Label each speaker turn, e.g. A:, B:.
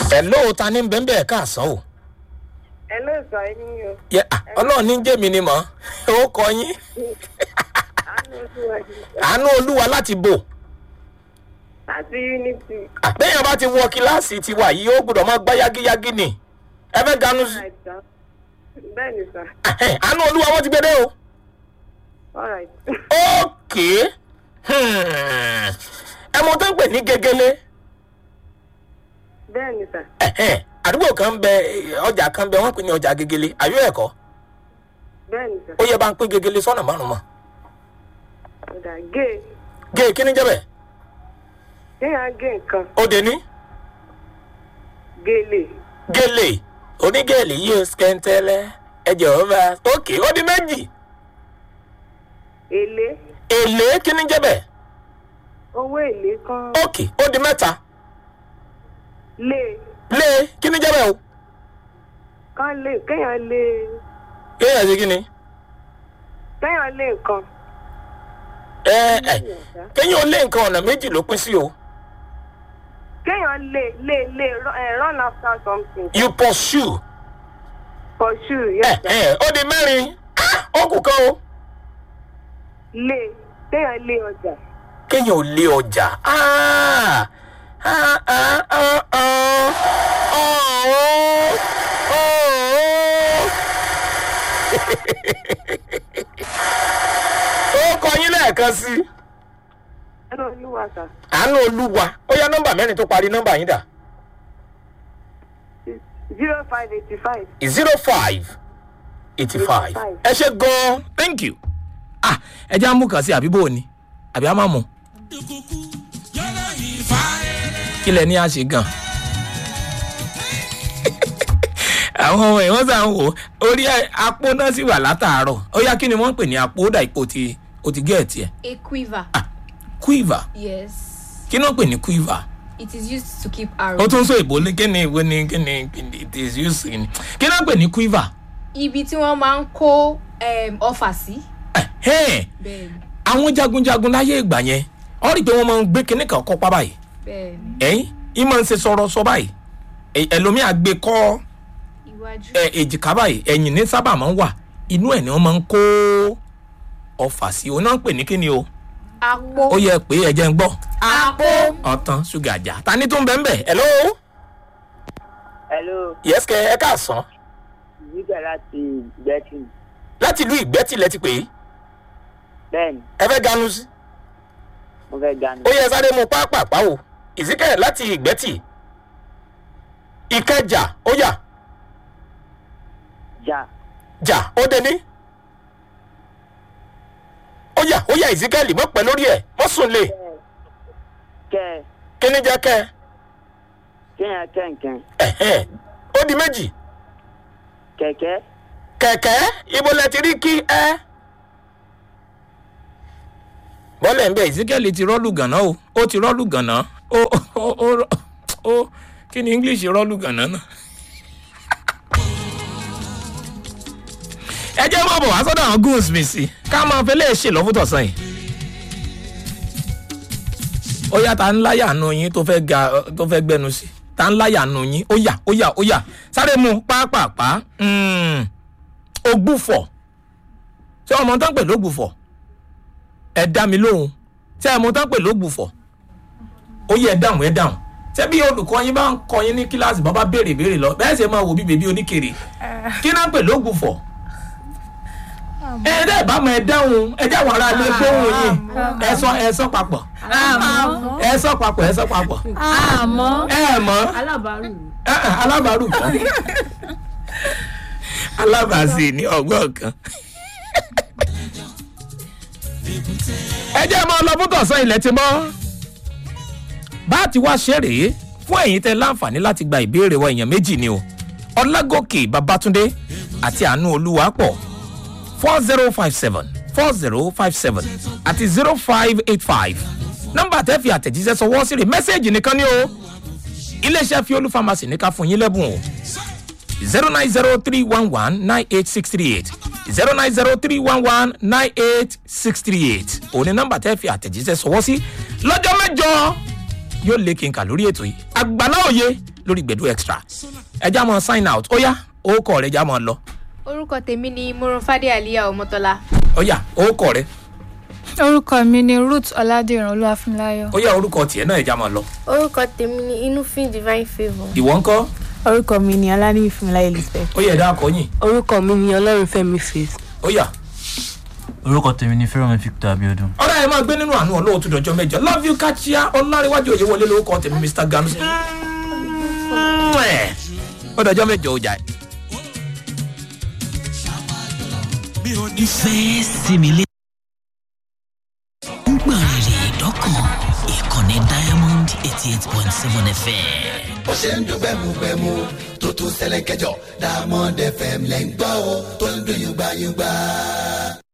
A: ẹ̀ lóòótá ní bẹ́ẹ̀ bẹ́ẹ̀ káàsán o.
B: ẹ ló sọ ẹ ní o
A: yẹ à, ọlọ́run ní jẹ́mi ni mọ̀ ó kọ yín
B: àánú olúwa ni
A: àánú olúwa láti bò
B: láti unity
A: àbẹ́yàn bá ti wọ kíláàsì tiwa yìí ó gbọ́dọ̀ máa gbá yágíyágí ni ẹ fẹ́ ganu sí
B: àìsàn bẹ́ẹ̀ ni sà
A: Ẹhẹ́n, àánú olúwa wọn ti gbé dé o.
B: alright
A: ókè hmm, ẹ mọ tó ń pè ní gegele
B: bẹ́ẹ̀ ni sà
A: Ẹhẹ́n, àdúgbò kan bẹ ọjà kan bẹ wọn pè ní ọjà gegele àbí ẹ̀kọ́
B: bẹ́ẹ̀ ni sà
A: ó yẹ bá ń pín gegele sọ́nà márùn-ún mọ́
B: ọ̀dà gé
A: gé kí ni jẹ́ bẹ́ẹ̀
B: kéèyàn gé nǹkan
A: ó dé ní
B: gélé
A: gèlè onígèlè yìí ó skẹ́ńtẹ́lẹ́ ẹ jọ̀wọ́ bá ókè ó di méjì
B: èlé
A: èlé kí ni jẹ́ bẹ́ẹ̀
B: owó èlé kan
A: ókè ó di mẹ́ta
B: lé
A: lé kí ni jẹ́ bẹ́ẹ̀ o
B: kan lé kéèyàn lé
A: kéèyàn ṣe kí ni
B: kéèyàn lé nǹkan
A: ẹ ẹ kéèyàn ó lé nǹkan ọ̀nà méjì ló pín sí o
B: kéèyàn lé lé lé ru- eh, run after something
A: you pursue
B: for sure
A: ẹ
B: yes sir
A: ẹ ó di mẹ́rin Ah, ó kù kan o
B: lé kéèyàn lé ọjà
A: kéèyàn ò lé ọjà Ah, ah, ah, ah, ah. Oh, oh. ó kọ yín lẹ́ẹ̀kan sí i.
B: ẹnu olúwa sà
A: àánú olúwa ó yá nọmba mẹ́rin tó parí nọmba yín dà
B: zero five eighty five
A: zero five eighty five ẹ ṣe gan-an thank you. ah ẹ jẹ́ àmú kan sí àbí bò ó ni àbí a máa mú. kí lẹ ní a ṣe gan. àwọn ọmọ ẹ̀ wọ́n sàn wò orí apó náà sì wà látàárọ̀ ó yá kí ni wọ́n ń pè ní apó ó dà ipò tí o ti gẹ̀ẹ́tì ẹ̀
C: A quiver.
A: quiver
C: Yes.
A: kí ni wọ́n pè ní quiver.
C: It is used to keep
A: ó
C: arrows.
A: tún sọ èbó ní kíni ìwé ní kíni kíni it is used in kí náà pè ní quiver.
C: Ibi tí wọ́n máa ń kó um, ọfà sí.
A: Ẹ̀hẹ́n,
C: Bẹ́ẹ̀ni.
A: àwọn jagunjagun láyé ìgbà yẹn ọ rí i pé wọ́n máa ń gbé kíní kan kọ́ pa báyìí
C: Bẹ́ẹ̀ni.
A: ẹ̀yìn ìmọ̀ ń ṣe sọ̀rọ̀ sọ báyìí Ẹ- ẹlòmíà gbé kọ́
C: Iwájú.
A: ẹ, èjìká báyìí ẹ̀yìn ní sábà máa ń wà inú ẹ̀ ni wọ́n máa ń kó ọfà sí òun náà ń pè ní kíni o
C: Àpò.
A: ó yẹ pé ẹ̀jẹ̀ ń gbọ́
C: Àpò.
A: ọ̀tàn ṣúgà jà ta ni tó ń bẹ́ẹ̀ bẹ́ẹ̀ hello
B: hello
A: yes kẹ ẹ káàsán
B: yíga láti gbẹ́tì
A: láti ìlú ìgbẹ́tìlẹ̀ ti pè é
B: bẹ́ẹ̀ni
A: ẹ fẹ́ ganu sí.
B: mo fẹ́ ganu
A: ó yẹ sáré mu pápápá o ìsíkẹ̀ láti ìgbẹ́tì ìkẹjà ó yà
B: jà
A: jà ó dé ní. ó yà ó yà ìsíkẹ́lì mọ́ pẹ́ lórí ẹ̀ mọ́ sùn lè
B: kẹ
A: kíní jẹ́ kẹ́
B: kéèyàn kẹ̀kẹ́
A: ẹ̀hẹ́n ó di méjì
B: kẹ̀kẹ́
A: kẹ̀kẹ́ ibo lẹ ti rí kí ẹ. bọ́lẹ̀ ń bẹ ìsíkẹ́lì ti rọ́ọ̀lù gànà o ó ti rọ́ọ̀lù gànà ó ó ó ó kí ni english rọ́ọ̀lù gànà náà. ẹ jẹ́ mọ́ bọ̀ wá sọ́dọ̀ àwọn goons mi sí ká máa fẹ́ lè ṣe lọ́fútọ̀sán yìí. ó yá ta ń láyà nu yín tó fẹ́ ga tó fẹ́ gbẹnu sí ta ń láyà nu yín ó yà ó yà ó yà sáré mu pápápá mm, ògbúfọ̀ ṣé ọmọ tán pè lógbùfọ̀ ẹ dá mi lóhùn ṣé ẹ mọ tán pè lógbùfọ̀ ó yẹ ẹ dáhùn ẹ dáhùn ṣé bí olùkọ́ yín bá ń kọ yín ní kíláàsì bá bá béèrè béèrè lọ bẹ́ẹ̀ ṣe máa wò bí bèbí oníkèrè kí náà pè lógbùfọ̀ ẹ dẹ́ bá mọ ẹ dáhùn ẹ jáwọ́ ara lé gbóhùn yín ẹ sọ ẹ sọ papọ̀ ẹ sọ papọ̀ ẹ sọ papọ̀
D: àmọ́
A: ẹ mọ̀
D: alábàárù
A: ẹ ẹ, alábàárù kan alábàásì ní ọgbọ́n kan ẹ jẹ́ máa lọ fún tọ̀sán ilẹ̀ ti mọ́ bá a ti wá ṣe rèé fún ẹ̀yin tẹ láǹfààní láti gba ìbéèrè wa èèyàn méjì ni o ọlágòkè babatunde àti àánú olúwapọ̀ four zero five seven four zero five seven àti zero five eight five nọ́mbà tẹ́ fi àtẹ̀jíṣẹ́ sọwọ́ sí rè mẹ́sẹ̀gì nìkan ni o iléeṣẹ́ fiolu pharmacy ní ká fún yín lẹ́bùn o zero nine zero three one one nine eight six three eight zero nine zero three one one nine eight six three eight òní nọ́mbà tẹ́ fi àtẹ̀jíṣẹ́ sọwọ́ sí lọ́jọ́ mẹ́jọ yóò lé kí n kà lórí ètò yìí àgbàlá òye lórí gbẹ̀dú extra ẹja mọ sign out ó yá orúkọ rẹ ẹja mọ lọ
C: orúkọ tèmi ni moronfade aliya ọmọtọlá
A: ó yá orúkọ rẹ
D: orúkọ mi ni ruth ọládìran olúwàfúnláyọ.
A: ó yá orúkọ tiẹ̀ náà ẹja mọ lọ
E: orúkọ tèmi ni inúfin divine favour.
A: ìwọ ńkọ́
F: orúkọ mi ni ọlánìyí fúnmiláyé elizabeth.
A: ó yẹ ẹ̀dá akọ̀yìn
F: orúkọ mi ni ọlọ́runfẹ́mi faith.
A: ó yá
G: orúkọ tèmi ni fẹ́ràn victor abiodun.
A: ọ̀rẹ́ ẹ máa gbé nínú àánú ọlọ́wọ́ tó dọjọ́ mẹ́jọ love you kachia ọláríwájú òye wọlé lórúkọ tèmi mr ganusi. ó dọjọ́ mẹ́jọ ọjà ẹ̀.
H: ìfẹ́ sinmi lé. ń gbọ̀n rìrì dọ́kàn ìkànnì diamond eighty eight point seven fm.
I: bó ṣe ń dún gbẹmugbẹmu tó tún ṣẹlẹ̀ kẹjọ diamond fm lẹ́ ń gbọ́ o tó ń dún yùgbàyùgbà.